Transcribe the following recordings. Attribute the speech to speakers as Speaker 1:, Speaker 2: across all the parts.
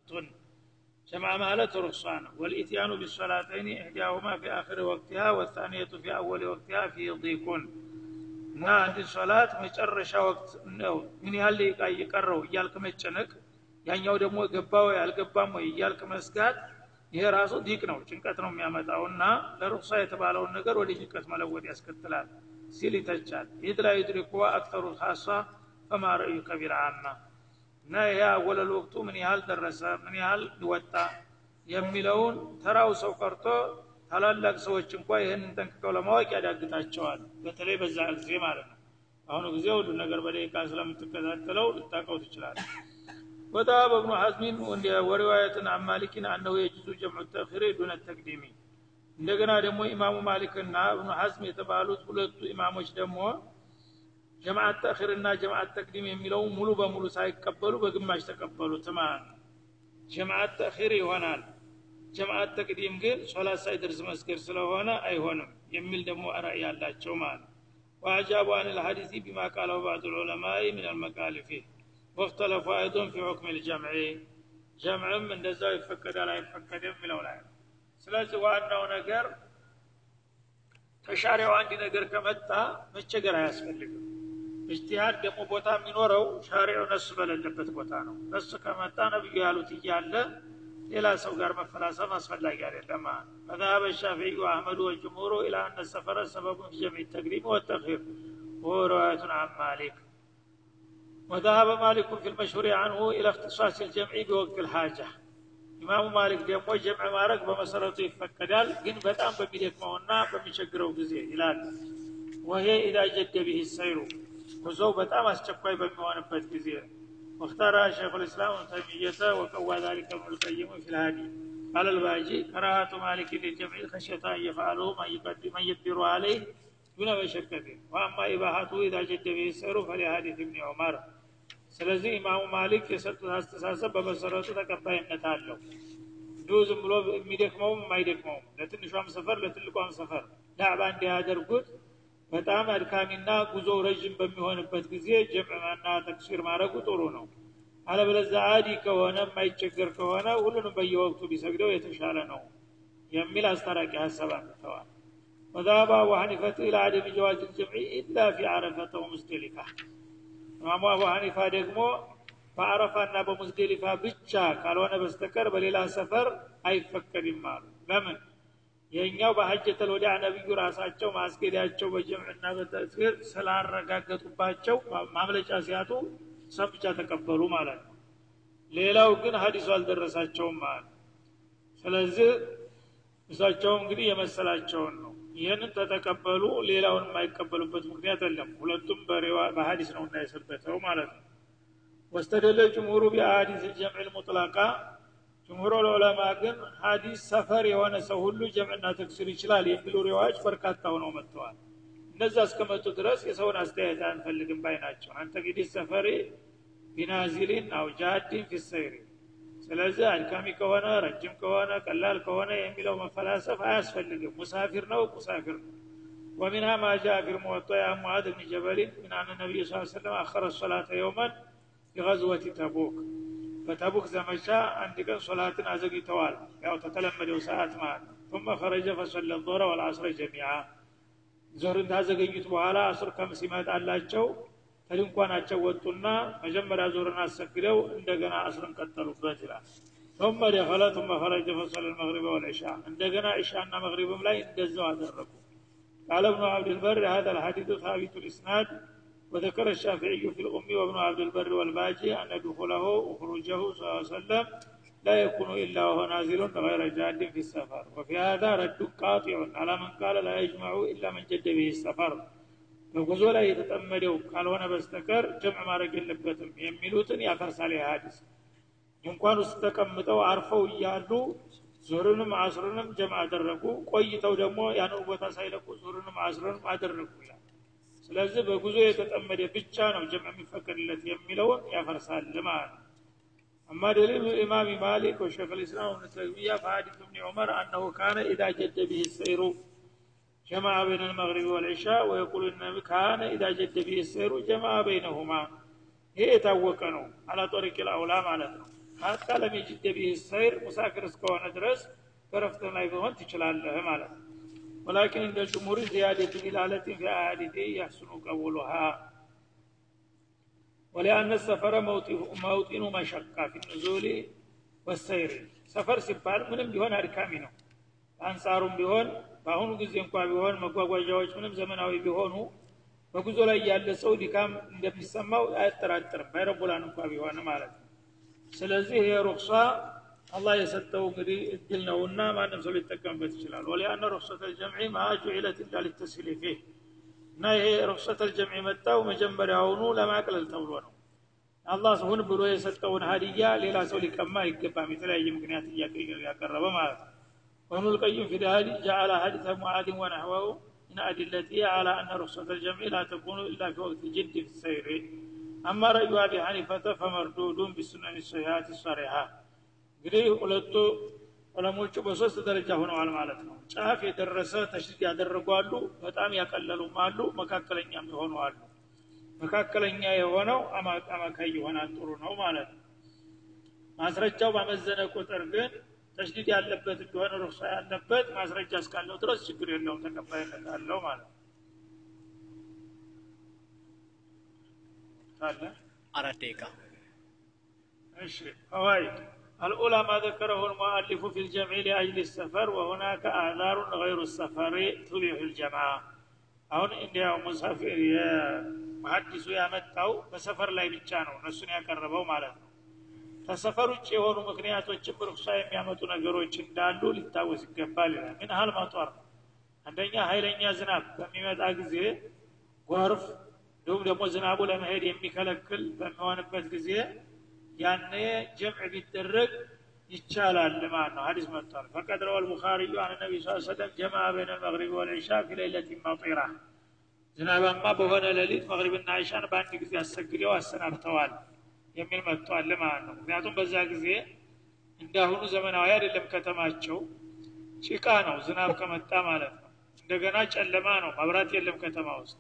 Speaker 1: ቱን ጀምዓ ማለት ሩክሷ ነው ወልኢትያኑ ቢሶላተይን ኢሕዳሁማ ፊ አክሪ ወቅቲሃ ወታንየቱ ፊ አወሊ ወቅቲሃ ፊ ዲቁን እና አንድ ሶላት መጨረሻ ወቅት ነው ምን ያህል ደቂቃ እየቀረው እያልክ መጨነቅ ያኛው ደግሞ ገባው ያልገባም ወይ እያልክ መስጋት ይሄ ራሱ ዲቅ ነው ጭንቀት ነው የሚያመጣው እና ለሩክሳ የተባለውን ነገር ወደ ጭንቀት መለወጥ ያስከትላል ሲል ይተቻል ኢድ ላ ዩድሪኩ አክተሩ ካሷ ፈማ ረእዩ ከቢር አማ እና ይሄ አወለል ወቅቱ ምን ያህል ደረሰ ምን ያህል ወጣ የሚለውን ተራው ሰው ቀርቶ ታላላቅ ሰዎች እንኳ ይህንን ጠንቅቀው ለማወቅ ያዳግታቸዋል በተለይ በዛ ጊዜ ማለት ነው አሁኑ ጊዜ ሁሉ ነገር በደቂቃ ስለምትከታተለው ልታቀው ትችላል وذهب ابن حزم ورواية عن مالك أنه يجوز جمع التأخير دون التقديم እንደገና ደግሞ ኢማሙ ማሊክና እብኑ ሐዝም የተባሉት ሁለቱ ኢማሞች ደግሞ ጀማዓት ተእኽርና ጀማዓት ተቅዲም የሚለው ሙሉ በሙሉ ሳይቀበሉ በግማሽ ተቀበሉት ማለት ነው ጀማዓት ተእኺር ይሆናል ጀማዓት ተቅዲም ግን ሶላት ሳይደርስ መስገድ ስለሆነ አይሆንም የሚል ደግሞ ራእይ ያላቸው ማለት ነው وأجابوا عن الحديث بما قاله بعض العلماء من المكالف واختلفوا أيضا في حكم الجمع جمعም እንደዛው ይፈቀዳል አይፈቀድም የሚለው ላይ ነው ስለዚህ ዋናው ነገር ከሻሪያው አንድ ነገር ከመጣ መቸገር አያስፈልግም እጅቲሃድ ደግሞ ቦታ የሚኖረው ሻሪያው ነሱ በሌለበት ቦታ ነው ነሱ ከመጣ ነብዩ ያሉት እያለ ሌላ ሰው ጋር መፈላሰፍ አስፈላጊ አይደለም فذهب الشافعي واحمد والجمهور الى ان السفر سبب في جمع التقديم والتاخير وهو روايه عن مالك وذهب مالك في المشهور عنه الى اختصاص الجمع بوقت الحاجه ኢማሙ ማሊክ ደግሞ ጀምዕ ማድረግ በመሰረቱ ይፈቀዳል ግን በጣም በሚደክመውና በሚቸግረው ጊዜ ይላል ወሄ ኢዛ ጀደ ቢህ ሰይሩ ጉዞው በጣም አስቸኳይ በሚሆንበት ጊዜ واختار شيخ الاسلام ابن تيميه وقوى ذلك ابن القيم في الهادي قال الباجي كراهة مالك للجمع خشية أن يفعله من يقدم من يقدر عليه دون مشقة وأما إباحته إذا جد به السير فلحديث ابن عمر ስለዚህ ኢማሙ ማሊክ የሰጡት አስተሳሰብ በመሰረቱ ተቀባይነት አለው እንዲሁ ዝም ብሎ የሚደክመውም የማይደክመውም ለትንሿም ሰፈር ለትልቋም ሰፈር ዳዕባ እንዲያደርጉት በጣም አድካሚና ጉዞ ረዥም በሚሆንበት ጊዜ ጀምዕና ተክሲር ማድረጉ ጥሩ ነው አለበለዛ አዲ ከሆነ የማይቸገር ከሆነ ሁሉንም በየወቅቱ ቢሰግደው የተሻለ ነው የሚል አስታራቂ ሀሳብ አንተዋል وذهب أبو حنيفة إلى عدم جواز الجمع إلا في عرفة ومزدلفة ኢማሙ አቡ ሐኒፋ ደግሞ በአረፋና በሙዝደሊፋ ብቻ ካልሆነ በስተቀር በሌላ ሰፈር አይፈቀድም አሉ ለምን የኛው በሐጀተል ወዲዕ ነቢዩ ራሳቸው ማስጌዳቸው በጀምዕና በተስጊር ስላረጋገጡባቸው ማምለጫ ሲያጡ እሷን ብቻ ተቀበሉ ማለት ነው ሌላው ግን ሀዲሱ አልደረሳቸውም ማለት ስለዚህ እሳቸውም እንግዲህ የመሰላቸውን ነው ይህንን ተተቀበሉ ሌላውን የማይቀበሉበት ምክንያት የለም ሁለቱም በሀዲስ ነው እንዳይሰበተው ማለት ነው ወስተደለ ጅምሁሩ ቢአሀዲስ ልጀምዕ ልሙጥላቃ ጅምሁሩ ለዑለማ ግን ሀዲስ ሰፈር የሆነ ሰው ሁሉ ጀምዕና ተክሲር ይችላል የሚሉ ሪዋዎች በርካታ ሆነው መጥተዋል እነዛ እስከመጡ ድረስ የሰውን አስተያየት አንፈልግም ባይ ናቸው አንተ እንግዲህ ሰፈሪ ቢናዚሊን አው ጃዲን ፊሰይሪ ስለዚህ አድካሚ ከሆነ ረጅም ከሆነ ቀላል ከሆነ የሚለው መፈላሰፍ አያስፈልግም ሙሳፊር ነው ሙሳፊር ነው ومنها ما جاء في الموطأ عن معاذ بن جبل من أن النبي صلى الله عليه وسلم أخر الصلاة يوما في غزوة تبوك فتبوك زمشا عند كان صلاة أزقي توال أو تتلمد ساعات معك ثم خرج فصلى الظهر والعصر جميعا ዞር እንዳዘገዩት በኋላ አስር ከምሲመት አላቸው ከድንኳናቸው ወጡና መጀመሪያ ዞርን አሰግደው እንደገና አስርን ቀጠሉበት ይላል ثم دخل ثم خرج فصلى المغرب والعشاء عندنا عشاء مغرب لا يندزوا أدركوا قال ابن عبد البر هذا الحديث ثابت الإسناد وذكر الشافعي في الأم وابن عبد البر والباجي أن دخوله وخروجه صلى الله عليه وسلم لا يكون إلا وهو نازل غير جاد في السفر وفي هذا رد قاطع على من قال لا يجمع إلا من جد به السفر በጉዞ ላይ የተጠመደው ካልሆነ በስተቀር ጀምዕ ማድረግ የለበትም የሚሉትን ያፈርሳል ሀዲስ ድንኳን ውስጥ ተቀምጠው አርፈው እያሉ ዙርንም አስርንም ጀምዕ አደረጉ ቆይተው ደግሞ ያንን ቦታ ሳይለቁ ዙርንም አስርንም አደረጉ ይላል ስለዚህ በጉዞ የተጠመደ ብቻ ነው ጀምዕ የሚፈቀድለት የሚለውን ያፈርሳል ማለት ነው أما دليل الإمام مالك وشيخ الإسلام ابن تيمية فحديث ابن عمر أنه كان إذا جد به السير جمع بين المغرب والعشاء ويقول النبي كان إذا جد به السير جمع بينهما هي يتوقع ነው على طريق الأولى ማለት ነው ሀታ ለሚጅደ ቢህ ሰይር ሙሳፊር እስከሆነ ድረስ በረፍት ላይ ቢሆን ትችላለህ ማለት ነው ወላኪን እንደ ጅሙሪ ዚያደቱ ቢላለትን ፊ አያዲቴ ያሕስኑ ቀቡሉሃ ወሊአነ ሰፈረ መውጢኑ መሸቃ ፊ ንዙሊ ወሰይር ሰፈር ሲባል ምንም ቢሆን አድካሚ ነው በአንጻሩም ቢሆን በአሁኑ ጊዜ እንኳ ቢሆን መጓጓዣዎች ምንም ዘመናዊ ቢሆኑ በጉዞ ላይ ያለ ሰው ድካም እንደሚሰማው አያጠራጥርም ባይረቡላን እንኳ ቢሆን ማለት ነው ስለዚህ ይሄ ሩክሷ አላህ የሰጠው እንግዲህ እድል ነውና ማንም ሰው ሊጠቀምበት ይችላል ወሊአነ ሩክሰት ልጀምዒ ማ ጁዒለት ኢላ ሊተስሂል ፊህ እና ይሄ ሩክሰት ልጀምዒ መጣው መጀመሪያውኑ ለማቅለል ተብሎ ነው አላህ ሁን ብሎ የሰጠውን ሀዲያ ሌላ ሰው ሊቀማ አይገባም የተለያየ ምክንያት እያቀረበ ማለት ነው وابن القيم في ذلك جعل حديث معاذ ونحوه من أدلته على أن رخصة الجمع لا تكون إلا في وقت الجد في السير أما رأي أبي حنيفة فمردود بالسنن الصحيحات الصريحة እንግዲህ ሁለቱ ዑለሞቹ በሶስት ደረጃ ሆነዋል ማለት ነው ጫፍ የደረሰ ተሽሪክ ያደረጉ አሉ በጣም ያቀለሉም አሉ መካከለኛም የሆኑ አሉ መካከለኛ የሆነው አማካይ ይሆናል ጥሩ ነው ማለት ነው ማስረጃው ባመዘነ ቁጥር ግን ተሽዲድ ያለበት እንደሆነ ሩክሳ ያለበት ማስረጃ እስካለው ድረስ ችግር የለውም ተቀባይነት አለው ማለት ነው ካለ
Speaker 2: አራት ደቂቃ
Speaker 1: እሺ ፈዋይድ الأولى ما ذكره المؤلف في الجمع لأجل السفر وهناك أعذار غير السفر تبيح الجماعة አሁን እንዲያው ሙሳፊር የመሐዲሱ ያመጣው በሰፈር ላይ ብቻ ነው እነሱን ያቀረበው ማለት ነው ከሰፈር ውጭ የሆኑ ምክንያቶችን ርኩሳ የሚያመጡ ነገሮች እንዳሉ ሊታወስ ይገባል ይላል ምን ያህል መጧር አንደኛ ኃይለኛ ዝናብ በሚመጣ ጊዜ ጎርፍ እንዲሁም ደግሞ ዝናቡ ለመሄድ የሚከለክል በሚሆንበት ጊዜ ያኔ ጀምዕ ቢደረግ ይቻላል ማለት ነው ሀዲስ መጥቷል ፈቀድ ረዋ ልቡኻሪዩ አን ነቢ ስ ሰለም ጀማ በይነ ልመግሪብ ወልዒሻ ፊ ሌለት መጢራ ዝናባማ በሆነ ሌሊት መግሪብና ዒሻን በአንድ ጊዜ አሰግደው አሰናብተዋል የሚል መጥቷል ማለት ነው ምክንያቱም በዛ ጊዜ እንዳሁኑ ዘመናዊ አይደለም ከተማቸው ጭቃ ነው ዝናብ ከመጣ ማለት ነው እንደገና ጨለማ ነው መብራት የለም ከተማ ውስጥ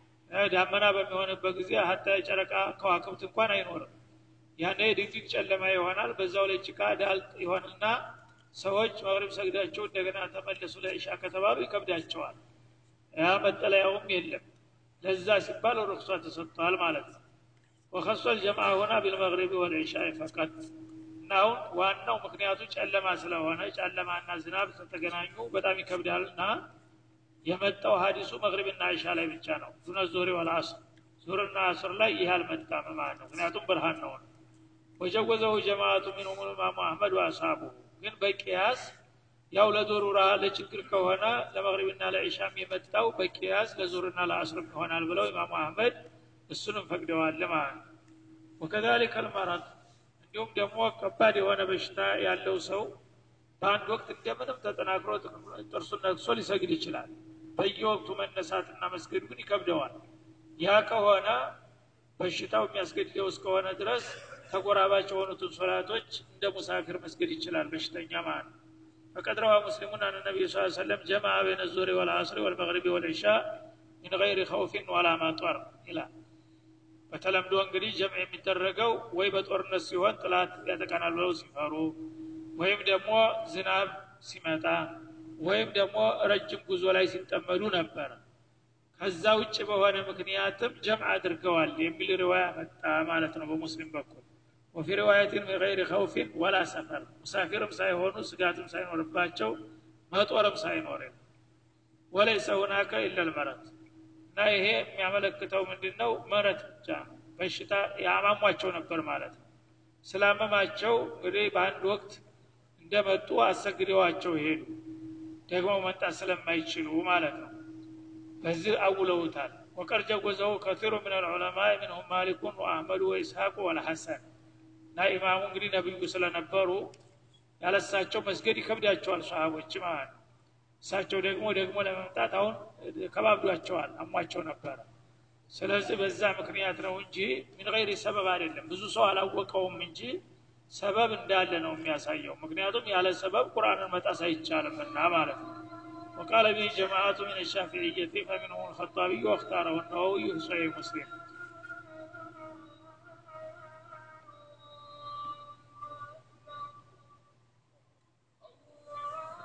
Speaker 1: ዳመና በሚሆንበት ጊዜ ሀታ የጨረቃ ከዋክብት እንኳን አይኖርም ያኔ ድቅድቅ ጨለማ ይሆናል በዛው ላይ ጭቃ ዳልጥ ይሆንና ሰዎች መግሪብ ሰግዳቸው እንደገና ተመለሱ ለኢሻ ከተባሉ ይከብዳቸዋል ያ መጠለያውም የለም ለዛ ሲባል ሩክሷ ተሰጥቷል ማለት ነው ወከሶ ልጀምዓ ሆና ቢልመግሪብ ወልዒሻ ፈቀት እና አሁን ዋናው ምክንያቱ ጨለማ ስለሆነ ጨለማና ዝናብ ተገናኙ በጣም ይከብዳልና የመጣው ሀዲሱ መግሪብና ዒሻ ላይ ብቻ ነው ዱነ ዞሪ ወልአስር ዙርና አስር ላይ ይህ አልመጣም ማለት ነው ምክንያቱም ብርሃን ነው ወጀወዘው ጀማአቱ ሚንሁም ኢማሙ አህመድ ወአስሃቡ ግን በቅያስ ያው ለዶሩራ ለችግር ከሆነ ለመግሪብና ለዒሻም የመጣው በቅያስ ለዙርና ለአስርም ይሆናል ብለው ኢማሙ አህመድ እሱንም ፈቅደዋል ማለት ነው ወከዛሊከ ልመረድ እንዲሁም ደግሞ ከባድ የሆነ በሽታ ያለው ሰው በአንድ ወቅት እንደምንም ተጠናክሮ ጥርሱን ነክሶ ሊሰግድ ይችላል በየወቅቱ መነሳትና መስገድ ግን ይከብደዋል ያ ከሆነ በሽታው የሚያስገድደው እስከሆነ ድረስ ተጎራባች የሆኑትን ሶላቶች እንደ ሙሳፊር መስገድ ይችላል በሽተኛ ማለት ነው فقد روى مسلم أن النبي صلى الله عليه وسلم جمع بين الظهر والعصر والمغرب والعشاء من غير خوف ولا مطر إلى በተለምዶ እንግዲህ ጀምዕ የሚደረገው ወይ በጦርነት ሲሆን ጥላት ያጠቃናል ብለው ሲፈሩ ወይም ደግሞ ዝናብ ሲመጣ ወይም ደግሞ ረጅም ጉዞ ላይ ሲጠመዱ ነበረ ከዛ ውጭ በሆነ ምክንያትም ጀምዕ አድርገዋል የሚል ሪዋያ መጣ ማለት ነው በሙስሊም በኩል ወፊ ሪዋየትን ገይር ከውፊን ወላ ሰፈር ሙሳፊርም ሳይሆኑ ስጋትም ሳይኖርባቸው መጦርም ሳይኖር ወለይሰ ሁናከ ኢለልመረት እና ይሄ የሚያመለክተው ምንድን ነው መረት ብቻ ነው በሽታ ያማሟቸው ነበር ማለት ነው ስላመማቸው እንግዲህ በአንድ ወቅት እንደመጡ አሰግደዋቸው ሄዱ ደግሞ መምጣት ስለማይችሉ ማለት ነው በዚህ አውለውታል ወቀድ ጀወዘው ከቲሩ ምን ልዑለማ ምንሁም ማሊኩን ወአህመዱ ወኢስሐቁ ወልሐሰን እና ኢማሙ እንግዲህ ነቢዩ ስለነበሩ ያለሳቸው መስገድ ይከብዳቸዋል ሰሃቦች ማለት ነው እሳቸው ደግሞ ደግሞ ለመምጣት አሁን ከባብዷቸዋል አሟቸው ነበረ ስለዚህ በዛ ምክንያት ነው እንጂ ምን ገይር ሰበብ አይደለም ብዙ ሰው አላወቀውም እንጂ ሰበብ እንዳለ ነው የሚያሳየው ምክንያቱም ያለ ሰበብ ቁርአንን መጣስ አይቻልምና ማለት ነው وقال به جماعة من الشافعية فمنهم الخطابي واختاره النووي في صحيح مسلم